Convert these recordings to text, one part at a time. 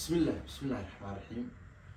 بسم الله بسم الله الرحمن الرحيم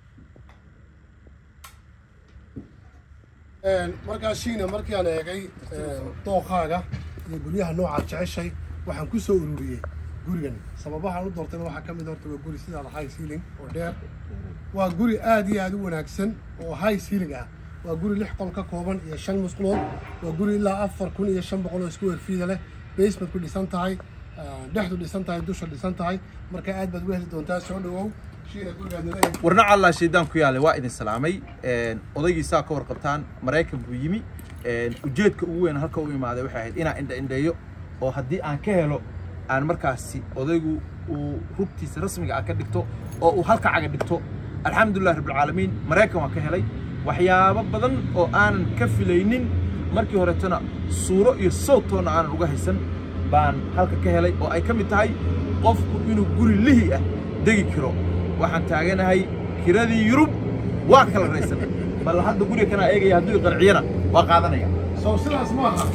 markaa shiina markii aan eegay dooqaaga iyo guryaha noocaad jeceshay waxaan ku soo ururiyey gurigan sababahaan u doortayna waxaa ka mid horta waa guri sidaada high ceiling oo dheer waa guri aad iyo aad u wanaagsan oo high ceiling ah waa guri lix qol ka kooban iyo shan musqulood waa guri ilaa afar kun iyo shan boqol oo square feet leh basementku dhisan tahay dhexdu dhisan tahay dusha dhisan tahay marka aad baad u heli doontaa soo dhawow shiina gurigaadnala eeg warna allah shaydaan ku yaale waa idin salaamay odaygiisaa ka warqabtaan maraykan buu yimi ujeedka ugu weyn halka u imaaday waxay ahayd inaan indha indheeyo oo haddii aan ka helo aan markaasi odaygu uu rugtiisa rasmiga ah ka dhigto oo uu halka caga dhigto alxamdulilah rabbilcaalamiin maraykan waan ka helay waxyaabo badan oo aanan ka filaynin markii horetona suuro iyo sawtoona aanan uga haysan baan halka ka helay oo ay ka mid tahay qofku inuu guri lihi ah degi karo waxaan taaganahay kiradii yurub waa kala raysan bal hadda guriga kanaa eegaya hadduu i qanciyana waa qaadanaya soo sidaas ma aha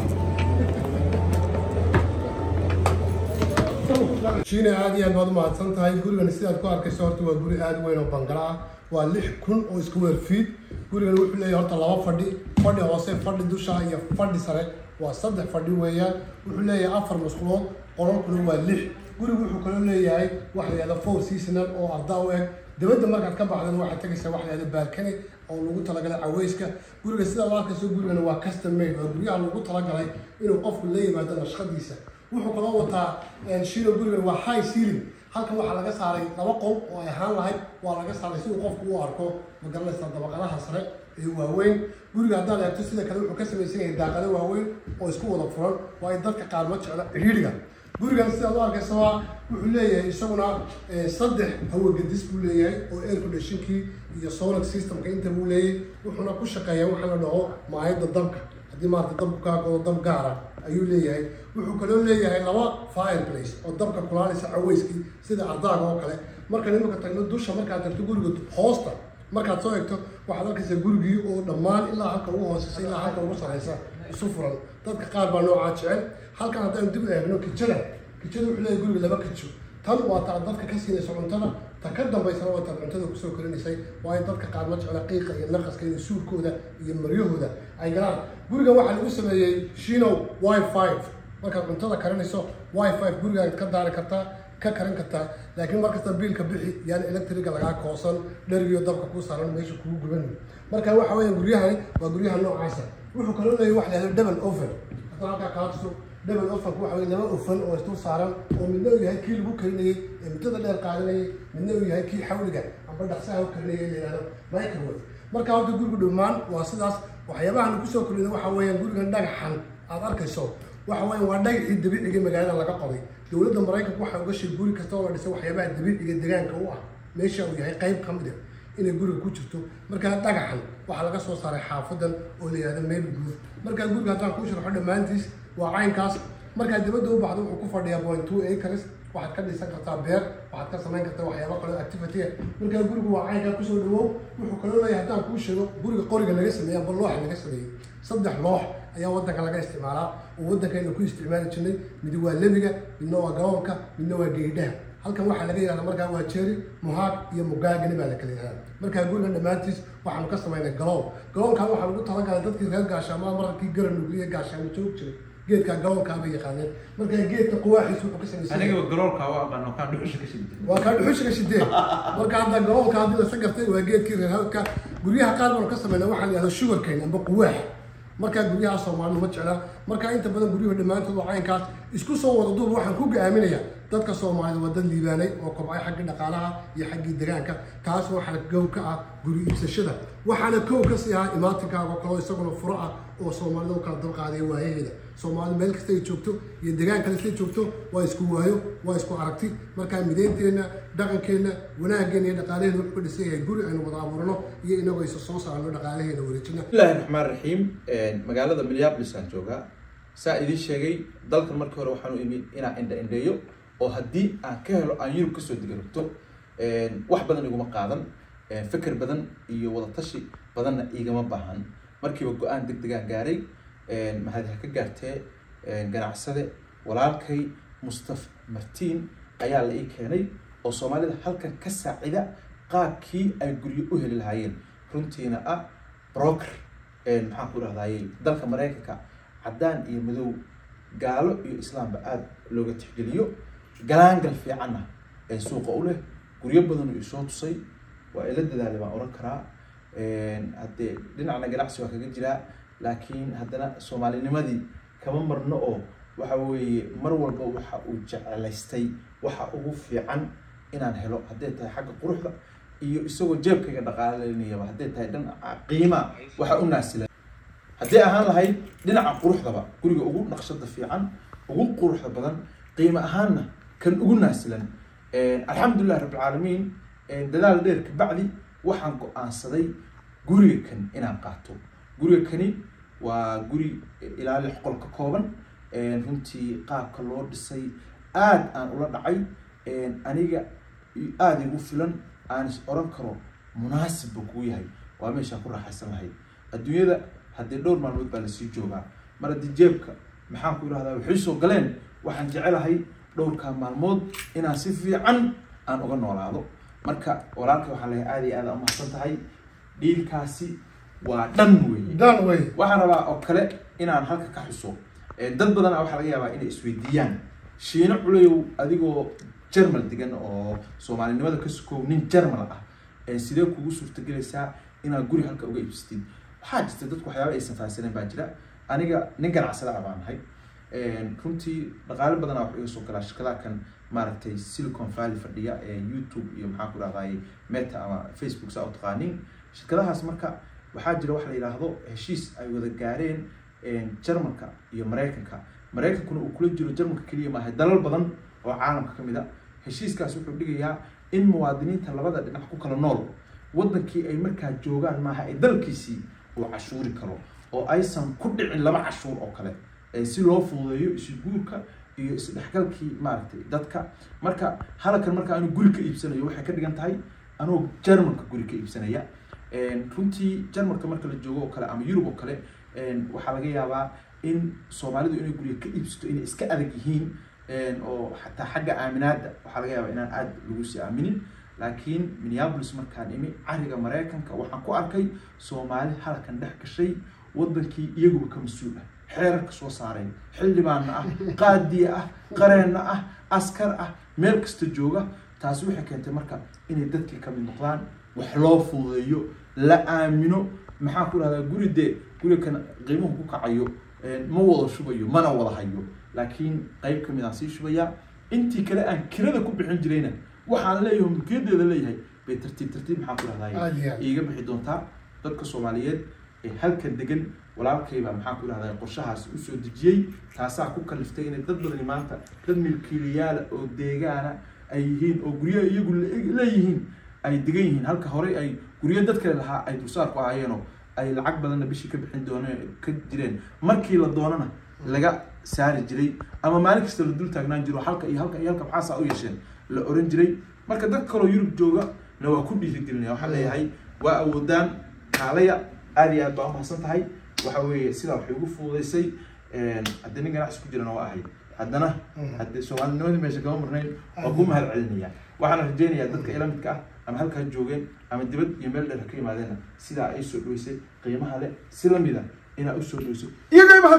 shiina aad iyo aad baad u mahadsan tahay gurigan sidaad ku arkayso horta waa guri aad u weyn oo bangala ah waa lix kun oo square feet gurigan wuxuu leeyahay horta laba fadhi fadhi hoose fadhi dusha iyo fadhi sare waa saddex fadhi weeyaan wuxuu leeyahay afar musqulood qololkuna waa lix gurigu wuxuu kaloo leeyahay waxa la yihahda four seasonal oo arda u eg dibadda markaad ka baxdan waxaad tegaysaa waxa la yihahda balcony oo lagu talagalay caweyska guriga sidaa loo arkayso gurigana waa custom made waa guryaha lagu talagalay inuu qofku la yimaado nashqadiisa wuxuu kaloo wataa shiilo gurigan waa high ceiling halkan waxaa laga saaray laba qol oo ay ahaan lahayd waa laga saaray si uu qofku u arko magaranaysaa dabaqadaha sare ee waaweyn guriga haddaad eegto sida kale wuxuu ka samaysan yahay daaqado waaweyn oo isku wada furan waayo dadka qaar ma jecla cidhiidhiga gurigan sidaad u arkaysa waa wuxuu leeyahay isaguna saddex hawagadis buu leeyahay oo air conditionkii iyo solar systemka inta buu leeyahay wuxuuna ku shaqeeyaa waxa la dhaho maayadda dabka haddii maarata dabku kaa godo dab gaara ayuu leeyahay wuxuu kaloo leeyahay laba fireplace oo dabka kulaalaysa caweyskii sida ardaaga oo kale markaan imika tagno dusha markaad tagto guriga hoosta markaad soo egto waxaad arkaysaa gurigii oo dhammaan ilaa halka ugu hooseysa ilaa halka ugu sareysa isu furan dadka qaar baa noocaa jecel halkan haddaan dib eegno kijada kijada wuxuu leeyahay guriga laba kijo tan waa ta dadka ka siinaysa cuntada ta ka dambaysana waa taad cuntada kusoo korinaysay waayo dadka qaar ma jecla qiiqa iyo naqaska iyo suurkooda iyo maryahooda ay galaan gurigan waxaa lagu sameeyey shino wifi markaad cuntada karinayso wifi gurigaad ka daari kartaa ka karin kartaa laakiin markasta biilka bixi yaani electriga lagaa koosan dherigiyo dabka kuu saaran meesha kugu guban marka waxa weya guryahani waa guryaha noocaasa wuxuu kaloo leeyahay waxa la yahdo double oven haddana halkaa kaatuso double ovenku waxa weye laba ofan oo isdul saaran oo midna uu yahay kii lagu karinayey ee muddada dheer qaadanayay midna uu yahay kii xawliga amba dhaqsaha u karinayay la yihahdo microwave marka horta gurigu dhammaan waa sidaas waxyaabaha lagu soo korina waxa weeyaan gurigan dhagaxan aad arkayso waxa weya waa dhagaxii dabiiciga magaalada laga qoday dowladda maraykanka waxay uga sheeg guri kasta oo la dhisay waxyaabaha dabiiciga deegaanka u ah meesha uu yahay qayb ka mid a inay guriga ku jirto markaa dhagaxan waxaa laga soo saaray xaafadan oo la yihahdo meel guud markaa guriga haddaan kuu sharxo dhammaantiis waa caynkaas markaa dibadda u baxdo wuxuu ku fadhiyaa point two acres waxaad ka dhisan kartaa beer waxaad ka samayn kartaa waxyaaba kaloo activity ah markaa gurigu waa caynkaa kusoo dhawow wuxuu kaloo leeyahay haddaan kuu sheego guriga qoriga laga sameeyey amba looxa laga sameeyey saddex loox ayaa waddanka laga isticmaalaa oo waddankaynu ku isticmaali jirnay mid waa lebiga midna waa gaboonka midna waa geydhaha halkan waxaa laga yihahda markaa waa jeri muhaag iyo mugaagani baa la kala yihahda markaa gurigan dhammaantiis waxaanu ka samaynay galoon galoonkan waxaa lagu talagalay dadkii reer gaashaamada mararkii garan nugliya gaashaamo joog jiray geedkaa galoonkaa bay yaqaaneen markaa geedka quwaaxiis wuxuu ka samaysan aniga galoolka waa aqaano kaan dhuxusha ka shidintay waa kaa dhuxushiga shidee marka hadda galoonka haddii lasa gartay waa geedkii reer hawdka guryaha qaar baanu ka samayna waxaa la yihahda sugarcane amba quwaax markaa guryaha soomaalidu ma jecla markaa inta badan guryuhu dhammaantood waa caynkaas isku soo wada duub waxaan ku gaaminayaa dadka soomaalida waa dad liibaanay oo kobcay xaggii dhaqaalaha iyo xaggii degaanka taas waxaa gow ka ah guri iibsashada waxaana kow ka sii ahaa imaatinkaago kaloo isaguna furo ah oo soomaalida u kala dalqaaday waayaheeda soomaalidu meel kasta ay joogto iyo degaan kale istay joogto waa isku waayo waa isku aragti markaa midaynteenna dhaqankeenna wanaaggeena iyo dhaqaalaheena wuxuu ka dhisan yahay guri aynu wada abuurano iyo inagoo isa soo saarno dhaqaalaheena wareejina bismillahi raxmaan raxiim magaalada minneapolis aan joogaa saa idiin sheegay dalkan markii hore waxaan u imi inaan indha indheeyo oo haddii aan ka helo aan yurub kasoo dega rabto wax badan iguma qaadan fikir badan iyo wadatashi badanna igama baahan markiiba go-aan deg degaan gaaray mahad ha ka gaartee ganacsade walaalkay mustaf martiin ayaa la ii keenay oo soomaalida halkan ka saacida qaabkii ay guryo u heli lahaayeen runtiina ah broker maxaan ku rahdaye dalka maraykanka caddaan iyo madow gaalo iyo islaamba aada looga tixgeliyo galaangal fiicanna ee suuqa u leh guryo badan uu isoo tusay waa ila dadaalay baan oran karaa haddee dhinacna ganacsi waa kaga jiraa laakiin haddana soomaalinimadii kama marno oo waxa weeye mar walba waxa uu jecelaystay waxa ugu fiican inaan helo hadday tahay xagga quruxda iyo isagoo jeebkayga dhaqaalaynayaba hadday tahay dhinaca qiima waxa u naasila haddii ahaan lahayd dhinaca quruxdaba guriga ugu naqshada fiican ugu quruxda badan qiimo ahaanna kan ugu naasilan alxamdulilah rabbilcaalamiin dadaal dheer kabacdi waxaan go-aansaday guriga kan inaan qaato guriga kani waa guri ilaa lix qol ka kooban runtii qaabka loo dhisay aada aan ula dhacay aniga aada igu filan aan is oran karo munaasibba kuu yahay waa meeshaan ku raaxaysan lahayd adduunyada haddii dhowr maalmood baa lasii joogaa mar haddii jeebka maxaan ku idhahdaa waxay soo galeen waxaan jecelahay dhowrkaa maalmood inaan si fiican aan uga noolaado marka walaalka waxaa laga aada iyo aada umahadsan tahay dhiilkaasi waa dhan weeye dhan wey waxaan rabaa oo kale inaan halka ka xuso dad badana waxaa laga yaabaa inay isweydiiyaan shiino culeyow adigoo jermal degan oo soomaalinimada ka sukoow nin jermal ah sidee kugu suurtagelaysaa inaad guri halka uga iibsatid waxaa jirta dadku waxyaaba aysan fahansaneen baa jira aniga nin ganacsada ah baan nahay runtii dhaqaale badanaa wax iga soo galaa shirkadaha kan maaragtay silicon valley fadhiya ee youtube iyo maxaan ku dhahdaye meta ama facebook saa u taqaaniin shirkadahaas marka waxaa jira waxa la yidhaahdo heshiis ay wada gaareen jarmalka iyo maraykanka maraykankuna uu kula jiro jarmalka keliya maaha dalal badan oo caalamka ka mid a heshiiskaas wuxuu dhigayaa in muwaadiniinta labada dhinac ku kala nool wadankii ay markaa joogaan maaha ee dalkiisii uu cashuuri karo oo aysan ku dhicin laba cashuur oo kale si loo fududeeyo isguurka iyo isdhexgalkii maaragtay dadka marka halkan marka anu guri ka iibsanayo waxay ka dhigan tahay anuu jarmalka guri ka iibsanaya runtii jarmalka marka la joogo oo kale ama yurub oo kale waxaa laga yaabaa in soomaalidu inay guriga ka iibsato inay iska adag yihiin oo xataa xagga aaminaadda waxaa laga yaabaa inaan aada lagu sii aaminin laakiin minneapolis markaan imi cariga maraykanka waxaan ku arkay soomaali halkan dhex gashay wadankii iyaguba ka mas-uul ah xeerarka soo saaray xildhibaanna ah qaadiya ah qareenna ah askar ah meel kasta jooga taasi waxay keentay marka inay dadkii kamid noqdaan wax loo fududeeyo la aamino maxaan ku dhahdaa guri dee gurigan qiimuhu ku kacayo ma wada shubayo mana wada hayo laakiin qayb kamid aan sii shubayaa intii kale aan kirada ku bixin jirayna waxaan leeyahay mulkiyadeeda leeyahay bay tartiib tartiib maxaan ku Aad iyo dhahdaa aad. iiga bixi doontaa dadka soomaaliyeed ee halkan degan walaalkayba maxaan ku dhahdaa qorshahaasi usoo dejiyey taasaa ku kaliftay inay dad badani maanta dad milkiilayaala oo deegaana ay yihiin oo guryaha iyagu le- leeyihiin ay degan yihiin halka horey ay guryo dad kale lahaa ay dulsaar ku ahaayeenoo ay lacag badanna bishii ka bixin dooneen ka jireen markii la doonana laga saari jiray ama maalin kasta la dul taagnaan jiro halka iyo halka iyo halka maxaasaa u yeesheen la oran jiray marka dad kaloo yurub jooga na waa ku dhiirigelinaya waxaan leeyahay waa awoodaan kaalaya aad iyo aad baa umahadsan tahay waxa weeye sidaa waxay ugu fududaysay haddii nin ganacsi ku jirana waa ahay haddana haddii soomaalinimadii meesha kama marnayn waa ku mahad celinaya waxaana rajeynayaa dadka ila midka ah ama halkaa joogeen ama dibad iyo meel dheer ha ka yimaadeenna sidaa ay soo dhaweysay qiimaha leh si lamida inaa usoo dhaweyso iyagay mahad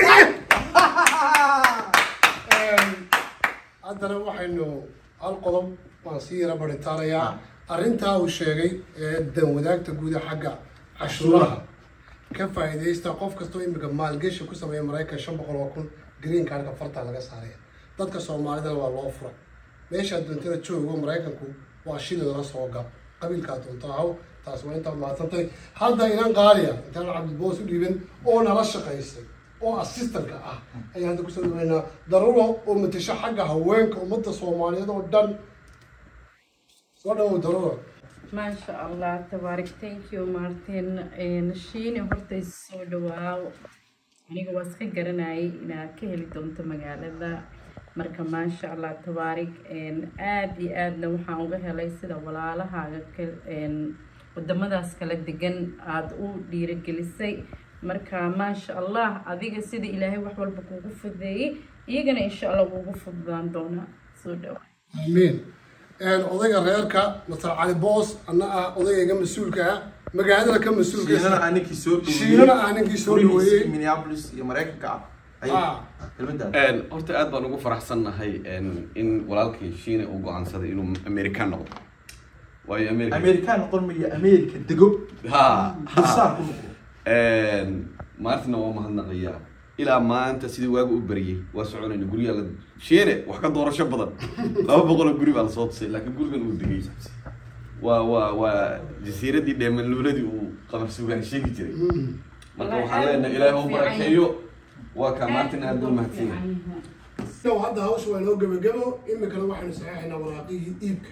haddana waxaynu hal qodob waan sii yara baritaanayaa arrintaa uu sheegay ee dan wadaagta guuda xagga cashuuraha ka faa'iidaysta qof kastoo imika maalgeshi ku sameeya maraykan shan boqol oo kun green cardka farta laga saaraya dadka soomaalidana waa loo furay meeshaa doontana joogo maraykanku waa shilidana soo gab qabiilkaa doonto ahaw taas waa intaad mahadsantay hadda inan qaaliya intaan cabdiboos u dhiiban oo nala shaqaysay oo assistanka ah ayaan hadda kusoo dhaweynaa daruuro oo matasho xagga haweenka ummadda soomaaliyeed oo dhan soo dhawow daruuro maasha allah tabaarik thank you martin shiine hortay soo dhawaaw aniga waa iska garanayay inaad ka heli doonto magaalada marka maasha allah tabaarik aad iyo aadna waxaan uga helay sida walaalahaaga ka- een, wadamadaas kala degan aada u dhiiragelisay marka maasha allah adiga sida ilaahay wax walba kugu fudeeyey iyagana insha allah wuugu fududaan doonaa soo dhawaa amiin odayga reerka masar cali boos anna ah odayga mas-uulka ah magaalada ka mas-uulka shiinana aan ninkii soo dhaweeyey shiinana aan ninkii soo gurigiisii dhaweeyey minneapolis iyo maraykanka ah Ah. ayay kelmaddaas Een, horta aad baan ugu faraxsannahay een, in walaalkii shiine uu go-aansaday inuu american noqdo waayo america amerikaan noqon maya america dego ha dulsaar ku noqdo Een, maartina waa mahadnaqayaa ilaa maanta sidii waaga u bariyey waa soconayna guryaha la shiine wax ka doorasho badan laba boqol oo guri baa lasoo tusay laakiin gurigan uu degay waa waa waa jasiiradii dheemanluuladii uu qamar sugaan sheegi jiray marka waxaan leenahay ilaahay u barakeeyo waa kaa maartin aad buu mahadsan yahay sow hadda hawsha waa inoo gebagebo iminkana waxaynu saxeexaynaa waraaqihii iibka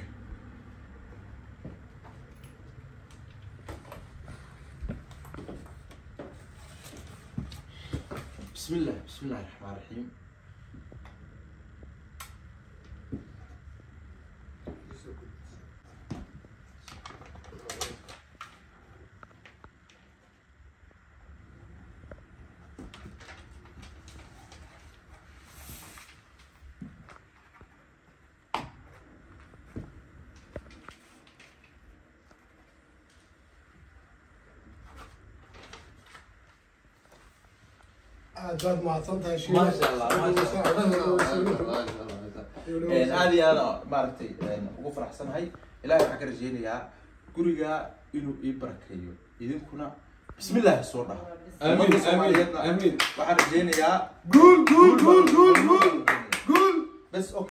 بسم الله بسم الله الرحمن الرحيم aad baad mahadsan tahay shiine ما شاء الله ما شاء الله aad iyo aad maaragtay ugu faraxsanahay ilaahay waxaan ka rajeynayaa guriga inuu ii barakeeyo idinkuna bismi illaahi soo dhaha Amiin, Ummadda Soomaaliyeedna amiin, amiin. waxaan rajeynayaa guul guul guul guul guul guul bes